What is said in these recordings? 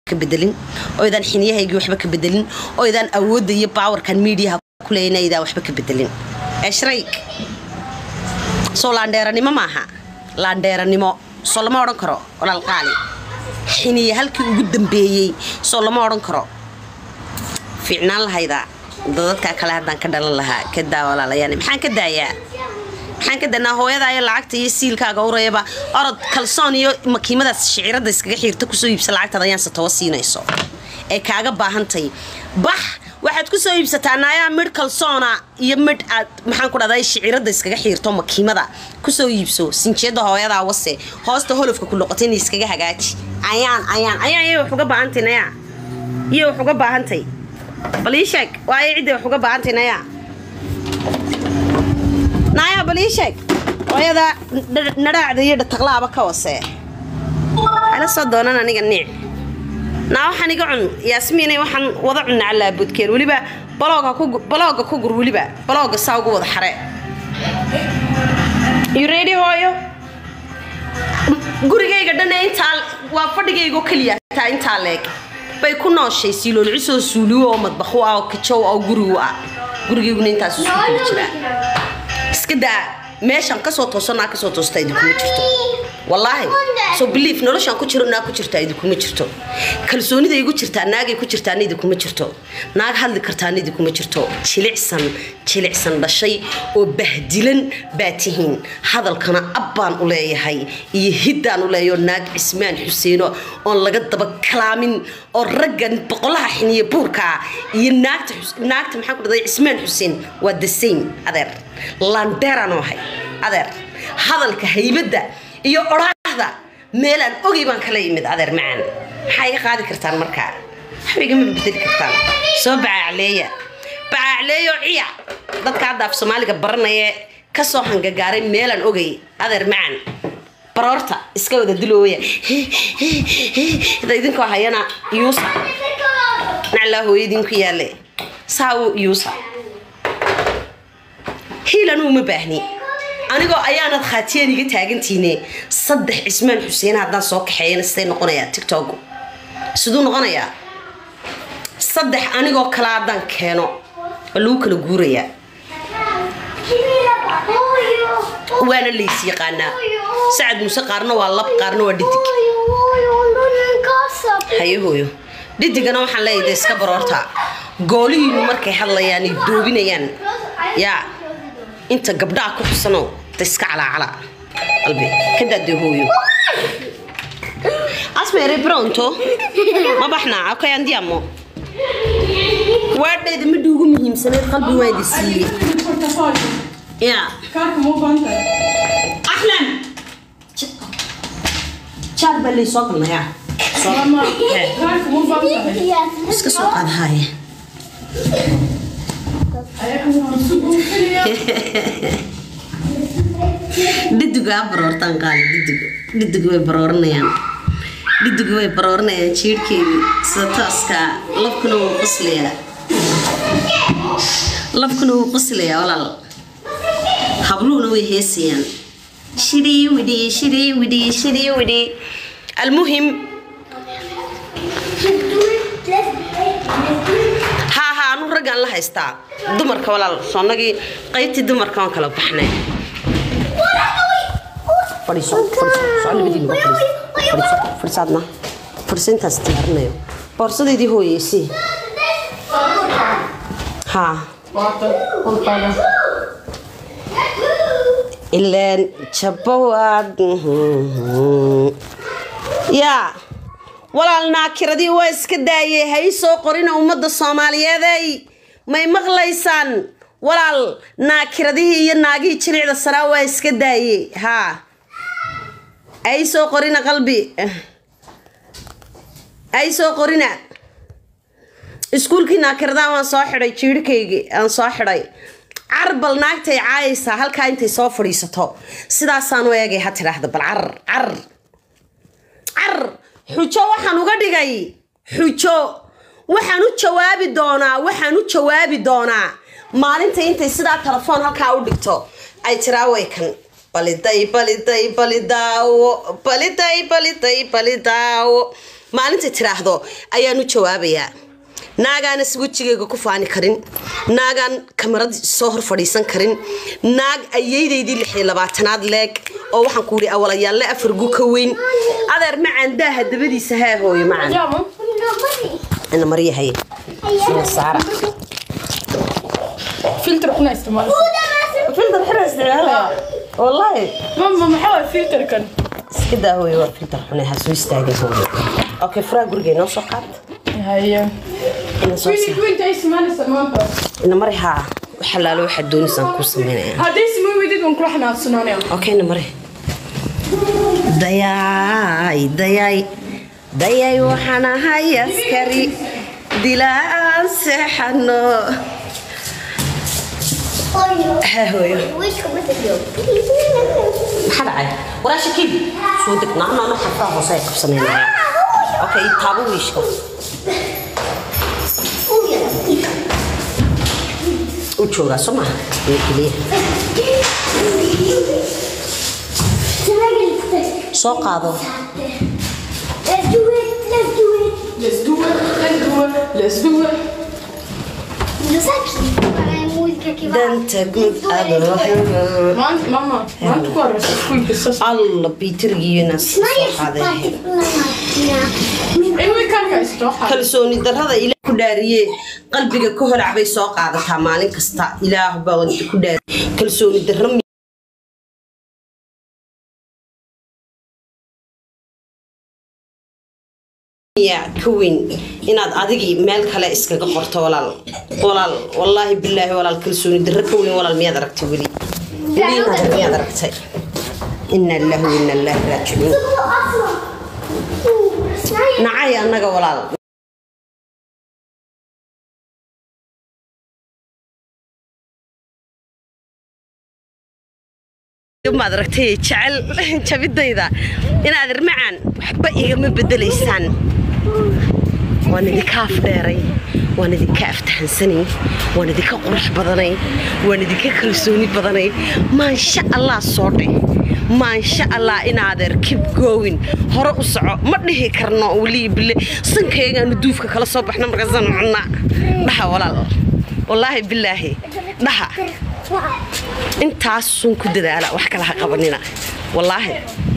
ka bedelin oydaan xiniyahaygii waxba ka bedelin oydaan awoodda iyo baawarkan miidiyaha kuleeyna aydaan waxba ka bedelin eshrayg soo laandheeranimo maaha laandheeranimo soo lama odhan karo walaalqaali xiniya halkii ugu dambeeyey soo lama odhan karo fiicnaan lahayda dadadkaa kale haddaan ka dhalan lahaa ka daa walaalayaan maxaan ka daayaa maxaan ka danaa hooyada iyo lacagta iyo siilkaaga urayaba orod kalsoon iyo makiimadaas shicirada iskaga xiirta kusoo iibsa lacagtaad ayaan satowa siinayso ee kaaga baahantay bax waxaad kusoo iibsataa naayaa midh kalsoona iyo midh aad maxaan ku dhahday shicirada iskaga xiirto makiimada kusoo iibso sinjeeda hooyadaa wase hoosta holofka ku noqotayna iskaga hagaaji ayaan ayaan ayaan iyo wax uga baahantay nayaa iyo wax uga baahantay bal ii sheeg waayo cidday wax uga baahantay nayaa naaya bal ii sheeg hooyada nadhaacda iyo dhataqlaaba ka wasee ala soo doonan aniga niic naa waxaan iga cun yaasmiinay waxaan wada cunna calaabudkeen weliba balooga ku gur weliba balooga saa ugu wada xare you ready hooyo gurigayga dhan intaa waa fadhigaygo keliya taa intaa leeg bay ku nooshay siiloolcisoo suuliwo oo madbaxu ah oo kajow oo gurigu ah gurigayguna intaas isu kala jiraa iska daa meeshaan kasoo tooso naa kasoo toosta idinkuma jirto wallaahi so belief noloshaan ku jiro naag ku jirtaa idinkuma jirto kalsoonida igu jirtaa naagay ku jirtaana idinkuma jirto naag hadli kartaana idinkuma jirto jilicsan jilicsan dhashay oo bahdilan baa tihiin hadalkana ab baan u leeyahay iyo hiddaan u leeyaho naag cismaan xuseeno oon laga daba kalaamin oo raggan boqolaha xiniya buurkaa iyo naagta naagta maxaan ku dhahday cismaan xuseen waa the same adeer landeeraan oo ahay adeer hadalka haybadda iyo odhaahda meelaan ogay baan kala yimid adeer macaan maxaa iga qaadi kartaan markaa waxba igama bedeli kartaan soo bacaacleeya bacaacleeyo ciya dadka hadda af soomaaliga baranaya kasoo hangagaaray meelaan ogay adeer macaan baroorta iska wada dilooya idinkoo hayana yuusa naclaa hooyadiinku yaale saa u yuusa hiilan uma baahni anigoo ayaanad khaatiyaan iga taagantiine saddex cismaan xuseen haddaan soo kaxeeyana siday noqonayaa tictok siduu noqonayaa saddex anigoo kale haddaan keeno waa lagu kala guurayaa waana lays yaqaanaa sacad muuse qaarna waa lab qaarna waa dhidig haye hooyo dhidigana waxaan leeyahay dee iska baroorta goolihiinu markay hadlayaan ay doobinayaan yaa inta gabdhaha ku xusano da iska calaacala qalbi ka daadee hooyo asmere pronto ma baxnaa okay andiamo waadhayda midha ugu muhiimsaneed qalbi waa idi siiyey ya axlan jaar baa lay soo galnayaa iska soo qaad haaye dhidigaa baroortaan qaali dhidig dhidig way barooranayaan dhidig way barooranayaan jiirhkeedii sida tooskaa labkuna wuu qoslayaa labkuna wuu qoslayaa walaal habluhuna way heesayaan shidii widhi shidii widhi shidii widhi almuhim haa haa anu raggaan la haystaa dumarka walaal soonnagii qaybtii dumarka waan kala baxnay fadhiiso fadhiiso soo labadiinuba fadhiiso fadhiiso fadhiisaadna fadhiiso intaas diyaarinayo boorsadeydii hooyeysii haa ileen jabawaad yaa walaal naakiradii waa iska daayey ha ii soo qorina ummadda soomaaliyeeday may maqlaysaan walaal naakiradihii iyo naagihii jilicda saraa waa iska daayey haa ha ii soo qorina qalbi ha ii soo qorina iskuulkii naakiradaa waan soo xidhay jiirhkaygii aan soo xidhay carbal naagtay caayaysaa halkaa intay soo fadhiisato sidaasaan u eegay ha tidhaahda bal carar carar carar xujo waxaan uga dhigay xujo waxaan u jawaabi doonaa waxaan u jawaabi doonaa maalinta intay sidaa telefoon halkaa u dhigto ay tiraa way kan baliday baliday balidaawo baliday baliday balidaawo maalintay tiraahdo ayaan u jawaabayaa naagaana si wejigayga ku faani karin naagaan kamarad soo hor fadhiisan karin naag ayeydaydii lixi labaatanaad leeg oo waxaan ku yidhi awalayaalle afar gu ka weyn adeer macaan daaha dabadiisa haa hooyo macaan Andiamo? ina marya haye Ina saara Filter kuna isticmaal. filter xira isticmaalaya wallaahi Mama maxaa waa filter kan? iska daa hooyo waa filter xune ha soo istaagin hooyo okay furaa guriga inoo soo qaad Haye. ina soo Wili kuinta isticmaalaysa maanta. ina mari haa waxalaalo waxaad doonaysaan kuu sameynaya Haddii isma weydid waan kula xanaaqsanaanaya. Okay, na mare. Dayay, dayay, dayay waxaan ahay askari dilaan seexano. Ha hooyo. Maxaa dhacay? Walaasha kib. Soo deg nacna ana xafraa hoose ay qabsanaynaya. Okay, taabo wiishka. U joogaa soo maha? Iyo keliya. Soo qaado. Let's do it. Let's do it. Let's do it. Let's do it. Let's do it. Lo sai che è musica che va? Danta guud adoo helo. Maanta mama, maanta ku horeysa iskuulka sas. alla biitirgiina soo Ma io sono qaaday partita la macchina. Mi In weekendka istoo xad. kalsooni darrada ilaah ku dhaariye qalbiga ka holac bay soo qaadataa maalin kasta ilaah baa wada ku dhaariye kalsooni darro miyaa ka weyn inaad adigii meel kale iskaga qorto walaal walaal wallaahi bilaahi walaal kalsooni darro ka weyn walaal miyaad aragtay weli weli inaad miyaad aragtay ina lillahi wa ina ilaahi raajicuun nacay annaga walaal maad aragtay jecel jabidayda inaad irmacaan waxba igama bedelaysaan waan idinka afdheeray waan idinka aftahansanay waan idinka qurux badanay waan idinka kalsooni badanay maansha allah soo dhe maansha allah inaadeer kib goowin hore u soco ma dhihi karno weli bile sankaygaanu duufka kala soo baxno markaasaan cunna dhaha walaal wallaahi bilaahi dhaha intaasun ku dadaala wax kale ha qabanina wallaahi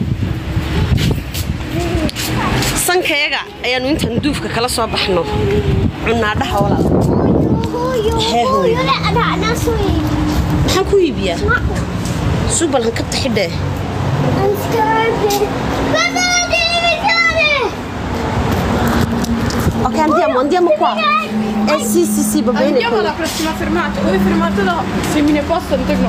sankayaga ayaanu intaan duufka kala soo baxno cunnaa dhaha walaal Hee hooyo. لا انا انا سوي maxaan ku iibiyaa suubal hankabta xidhee I'm starving. Baba, devi fare. ok andiamo andiamo qua eh sì sì sì va bene Andiamo quello. alla prossima fermata. Dove fermata se mi ne posso integno.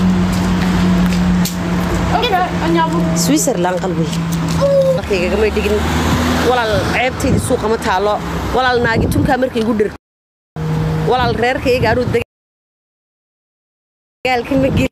Ok, andiamo. switzerland qalbi markaygagamay dhigin walaal ceebtayda suuqa ma taalo walaal naagitunkaa markay igu dhir walaal reerkayga anuu dagaalka ma geli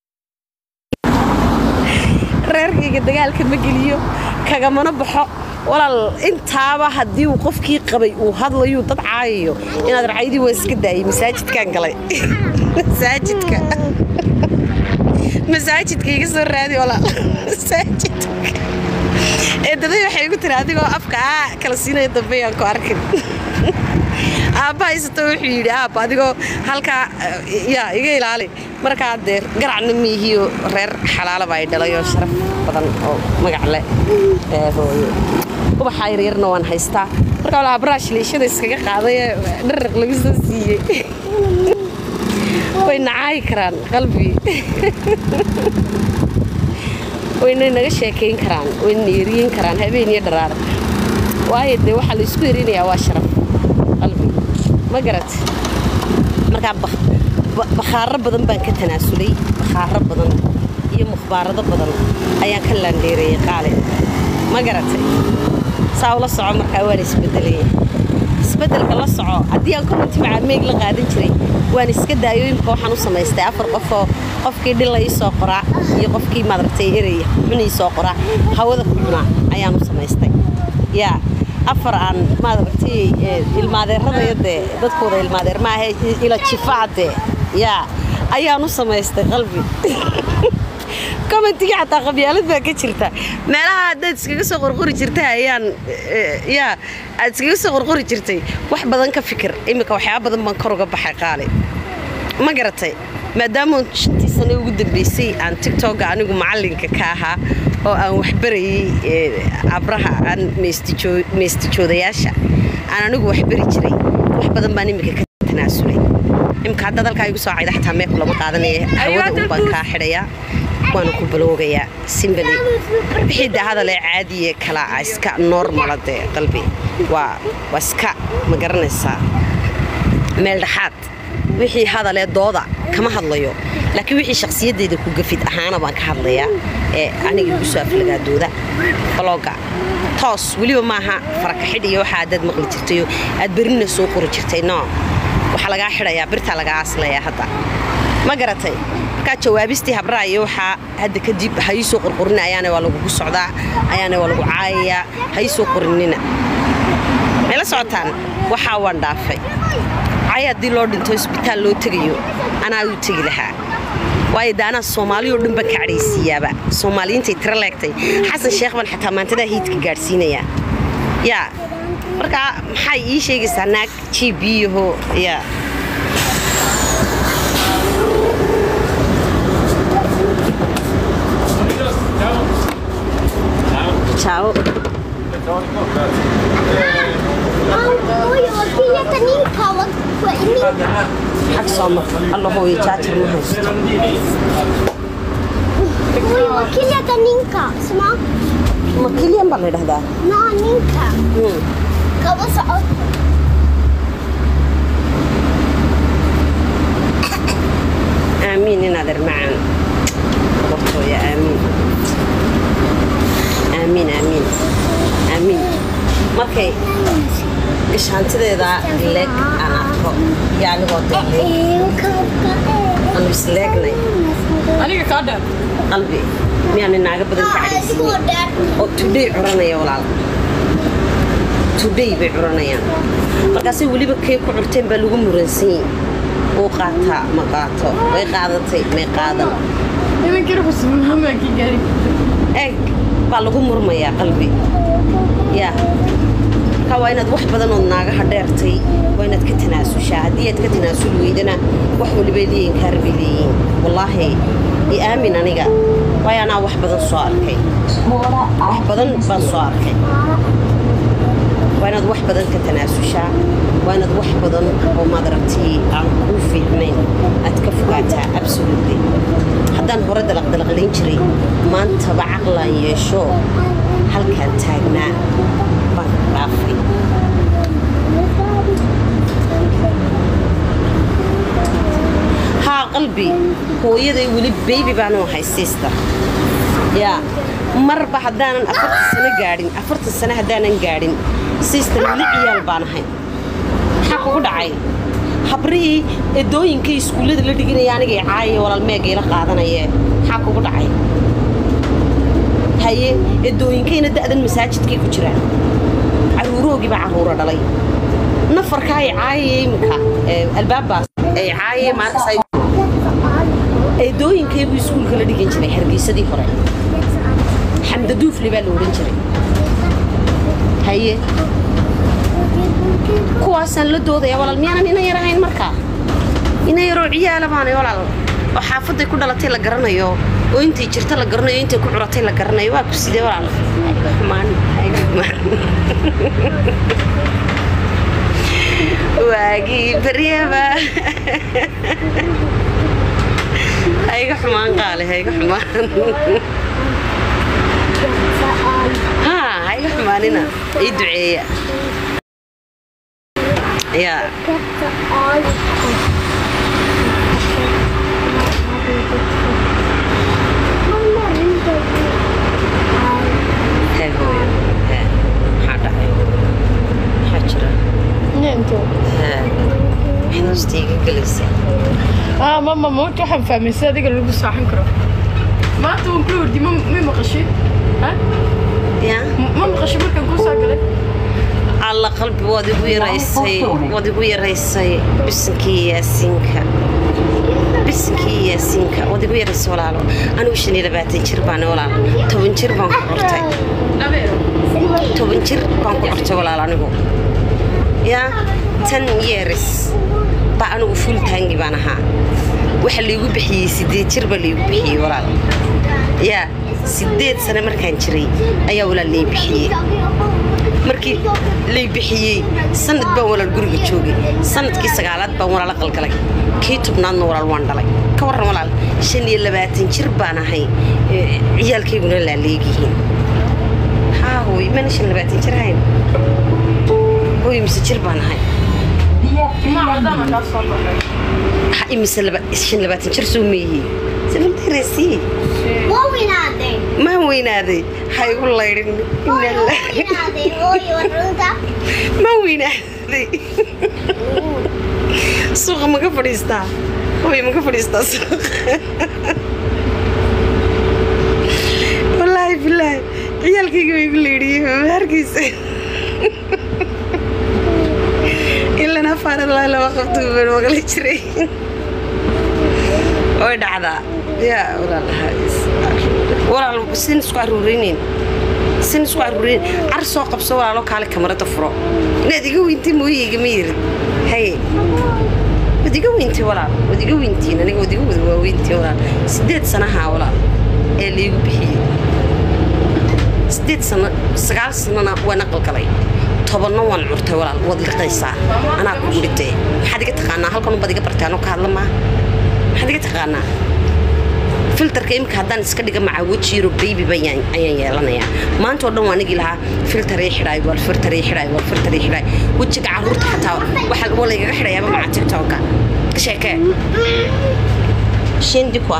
reerkayga dagaalka ma geliyo kagamana baxo walaal intaaba haddii uu qofkii qabay uu hadlayuu dad caayayo inaad racaydii waa iska daayay masaajidkaan galay masaajidka masaajidka iga soo raadi walaal masaajidka eedaday waxay igu tiri adigoo afka aa kala siinaya dambe aan ku arkin aabba haysato wuxuu yidhi aabba adigoo halkaa eh, yaa iga ilaali markaa dee garacna miihiyo reer xalaalaba ay dhalay oo sharaf badan oo magac leh ee hooyo ubaxa yaryarna waan haystaa marka walaa baraash liishada iskaga qaaday ee dharaq lagu soo siiyey way nacaayi karaan qalbi wayna naga sheekayn karaan wayna eriyin karaan habeen iyo dharaar waayo dee waxaa la isku erinayaa waa sharaf qalbi ma garat markaa bak- ba- bakhaaro badan baan ka tanaasulay bakhaaro badan iyo mukhbaarado badan ayaan ka laandheereeyey qaale ma garatay saa ula soco markaa waan isbedelaya isbedelka la soco haddii aan korinti macameeg la qaadan jiray waan iska daayo imika waxaan u samaystay afar qofoo qofkii dhilla ii soo qoraa iyo qofkii maaragtay eraya xun ii soo qoraa hawada ku cunaa ayaan u samaystay yaa afar aan maaragtay eh, ilmaadeeradaya dee dadkooda ilmaadeer maaha ila jifaade yaa ayaan u samaystay qalbi commentiga xataa qabyaalad baa ka jirta meelaha haddaad iskaga soo qorqori jirtay ayaan eh, yaa aad iskaga soo qorqori jirtay wax badan ka fikir iminka waxyaaba badan baan kor uga baxay qaali ma garatay maadaama shantii sano ugu dambeysay aan tigtoga anigu macalinka ka ahaa oo aan waxbarayay eh, abraha aan meestijoo- meestijoodayaasha aan anigu waxbari jiray wax badan baan iminka ka tanaasulay imika haddaad halkaa igu soo cayda xataa meeku lama qaadanaya hawada un baan kaa xidhayaa waana ku baloogayaa simbali wixii de hadalee caadiye kala ah iska normala dee qalbi waa waa iska ma garanaysaa meel dhexaad wixii hadalee dooda kama hadlayo laakiin wixii shakhsiyaddeeda ku gafid ahaana baan ka hadlayaa ee aniga igu soo aflagaadooda balooga toos weliba maaha farakaxidh iyo waxa adaad maqli jirtayo aad berina soo qori jirtay no waxaa lagaa xidhayaa birtaa lagaa aslayaa hadda ma garatay markaa jawaabistii habraa iyo waxaa hadda kadib ha ii soo qorqorina ayaana waa lagugu socdaa ayaana waa lagu caayayaa ha ii soo qorinina may la socotaan waxaa waan dhaafay cay haddii loo dhinto isbitaal loo tegayo anaa u tegi lahaa waayo de anaa soomaaliyo dhan baan ka cadhaysiiyaaba soomaaliyiintay tiro leegtay xasan sheekh baan xataa maantadaa hiidka gaadhsiinayaa yaa markaa maxay ii sheegaysaa naag g b yaho yaa Ciao. Oj, vad fint att ni har varit på min. xag soo mar alla hooyo jaajar ma haysto Oj, vad kul att ninka. Smak. ma keliyan baa la yidhahdaa Nå, ninka. Hmm. Kan vara så åt. aamiin inaad ermacaan hortooya aamiin aamiin aamiin aamiin markay gashaantideeda leeg aan arko iyo anigoo dee leeg aanu isleegnay aniga kaa dheer qalbi miyaana naaga badan ka cadhaysiinay oo tudhay curanaya walaal tudhay bay curanayaan markaasay weliba kay ku curteen baa lagu muransan yihin uu qaataa ma qaato way qaadatay may qaadan nimankii ruxus muhammadkii gaari eeg baa lagu murmayaa qalbi yaa marka waa inaad wax badan ood naagaha dheertay waa inaad ka tanaasushaa haddii aad ka tanaasuli weydana wax walibay leeyihin kaar bay leeyihiin wallaahi i aamin aniga waayo anaa wax badan soo arkay wax badan baan soo arkay waa inaad wax badan ka tanaasushaa waa inaad wax badan oo maadaragtii aan kuu fiicnayn aad ka fogaataa absolutely haddaan hore dalaqdalaqlayn jiray maantaba caqlaan yeesho halkaan taagnaa baan dhaafay haa qalbi hooyaday weli beybi baanu ahay sister yaa marba haddaanan afartan sano gaadhin afartan sano haddaanan gaadhin sister weli ciyaal baan ahay maxaa kugu dhacay habrihii edooyinkay iskuullada la dhiganaya anigay caayaya walaal meegayla qaadanayee maxaa kugu dhacay haye edooyinkayna da'dan masaajidkay ku jiraan caruuroogii baa caruura dhalay nafarka ay caayaya iminka ee, albaabbaas ay caayaya maarkas ay eedooyinkay buu iskuulka la dhigan jiray hargeysadii hore xamda duufle baa la odhan jiray haye kuwaasaan la doodaya walaal miyaanan ina yar ahayn markaa ina yaroo ciyaala baanay walaal oo xaafaday ku dhalatay la garanayo oo intay jirta la garanayo intay ku curatay la garanayo waa ku sidee walaal hayga xumaan hayga xumaan waagii baryaba hayga xumaan qaale hayga xumaan haa hayga xumaanina ii duceeya yaa hee hooyo hee maxaa dhacay maxaa jira ninto hee maxaad hoosta iga gelaysaa ah mama maanta waxaan fahmay si adiga lagu saaxan karo maanta waan kula wardi ma ma maqashay ha yaa ma maqashay markaan kuu saa galay alla qalbi waad igu yaraysay waad igu yaraysay bisankii yaasiinka bisinkii iyo yaasiinka wadigu yaras walaalo anigu shan iyo labaatan jir baan walaalo toban jir baan ku qortay toban jir baan ku qortay walaalo anigu yaa tan yeeris baa anigu full taangi baan ahaa waxa laygu bixiyey sideed jir baa laygu bixiyey walaal yaa sideed sano markaan jiray ayaa walaal lay bixiyey markii lay bixiyey sanad baan walaal guriga joogay sanadkii sagaalaad baan walaal qalgalay kii tobnaadna walaal waan dhalay ka warran walaal shan iyo labaatan jir baan ahay ee, ciyaalkayguna laaleegyihiin haa hooy mana shan iyo labaatan jir ahayn hooy mise jir baan ahay ha imise laba- shan iyo labaatan jir soo meeyey sabantarasii Waa weynaaday. maa weynaaday ha igu laydhin Hooyo, waa weynaaday. Hooyo, waa runta. ma weynaaday suuqa maga fadhiistaa hooy maga fadhiistaa suuqa wallaahi bilaahi ciyaalkayga way igu leedhiyey maharkiisa ilan afaaralaa laba qabto baan maqli jiray way dhacdaa yaa walaalaha walaal sin isku aruurinayn sin isku aruurin car soo qabso walaalo kaale kamarada furo inaad iga weyntay mooyeyga ma yirid haye wad iga weyntay walaal wad iga weyntiin aniga wad iga wada waaweyntiin walaal sideed sanaha walaal ee laygu bixiyey sideed sano sagaal sanona waan aqalgalay tobanna waan curtay walaal waad liqaysaa anaa kugu dhintay maxaad iga taqaanaa halkan unbaad iga bartay anoo ka hadla maa maxaad iga taqaanaa filterka imika haddaan iska dhiga macaa weji yaro baby bayaan ayaan yeelanayaa maanta oo dhan waa nigi lahaa filter ii xidhaay wal filter ii xidhaay wal filter ii xidhaay wejiga carruurta xataa waxa waa laygaga xidhayaaba macaa tiktoka sheekee scendi qua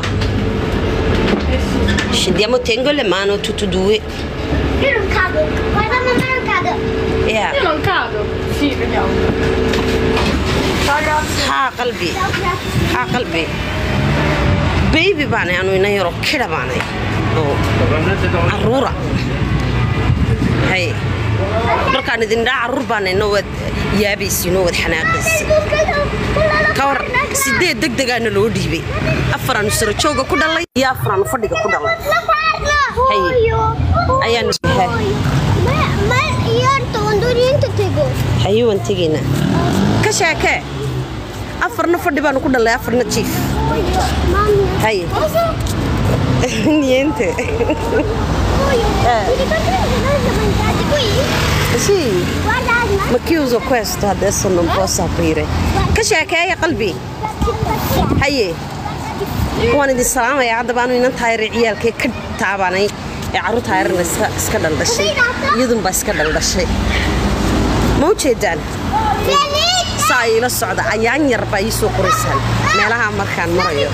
scendiamo tengo le mano tutto due Io non cado. Guarda, mamma, non cado. yeah. Io non cado. Sì, vediamo. Ragazzi. haa qalbi haa qalbi baby baanay anu ina yaroo kidha baanay oo caruura hay markaan idin dhaa caruur baanayna waad yaabaysiinoo waad xanaaqaysa ka war sideed deg degaana loo dhiibay afaraanu saro jooga ku dhalay iyo afaraanu fadhiga ku dhalay Hooyo. Ayaan is- Hooyo. Ma, ma, io tondo niente tego. haye waan tegaynaa ka sheekee afarna fadhi baanu ku dhalay afarna jiif Hooyo. Mamma. haye Cosa? niente Hooyo. Eh. Mi ricordi che noi siamo entrati qui? sì Guarda, Asma. ma chiuso questo adesso non posso aprire ka sheekeeya qalbi haye waan idin salaamayaa haddaba anu inan taayare ciyaalkee ka taabanay ee carruur taayarana iska iska dhaldhashay iyadunbaa iska dhaldhashay ma u jeedaan Felice. saa iila socda ayaan yar baa ii soo qoraysaan meelaha markaan marayo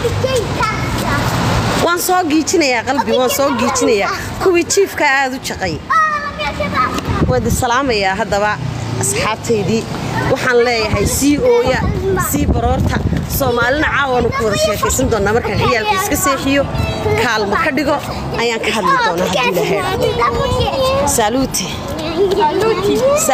waan soo giijinayaa qalbi waan soo giijinayaa kuwii jiifka aad u jaqay waan idin salaamayaa haddaba asxaabtaydii waxaan leeyahay sii ooya sii baroorta soomaalina caawaanu ku wada sheekaysan doonaa markaan ciyaalka iska seexiyo kaalmo ka dhigo ayaan ka hadli doonaa haddii la heedha saaluute Saluti.